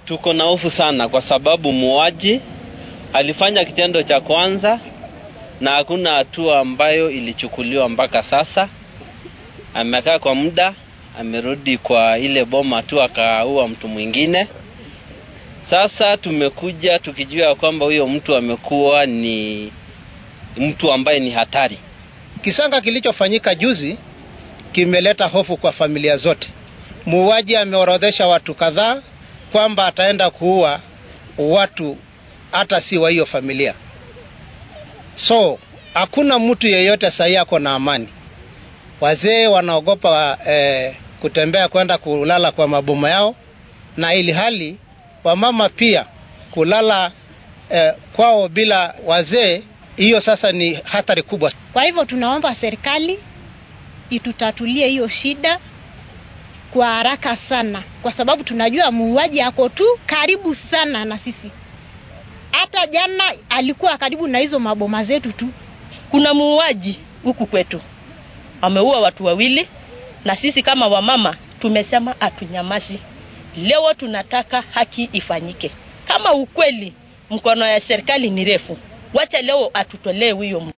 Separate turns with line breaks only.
Tuko na hofu sana kwa sababu muuaji alifanya kitendo cha kwanza na hakuna hatua ambayo ilichukuliwa mpaka sasa. Amekaa kwa muda, amerudi kwa ile boma tu akaua mtu mwingine. Sasa tumekuja tukijua kwamba huyo mtu amekuwa ni mtu ambaye ni hatari.
Kisanga kilichofanyika juzi kimeleta hofu kwa familia zote. Muuaji ameorodhesha watu kadhaa kwamba ataenda kuua watu hata si wa hiyo familia. So hakuna mtu yeyote sahii ako na amani. Wazee wanaogopa eh, kutembea kwenda kulala kwa maboma yao, na ili hali wamama pia kulala eh, kwao bila wazee, hiyo sasa ni hatari kubwa.
Kwa hivyo tunaomba serikali itutatulie hiyo shida kwa haraka sana, kwa sababu tunajua muuaji ako tu karibu sana na sisi. Hata jana alikuwa karibu na hizo maboma zetu tu.
Kuna muuaji huku kwetu ameua watu wawili, na sisi kama wamama tumesema hatunyamazi. Leo tunataka haki ifanyike. Kama ukweli mkono ya serikali ni refu, wacha leo atutolee huyo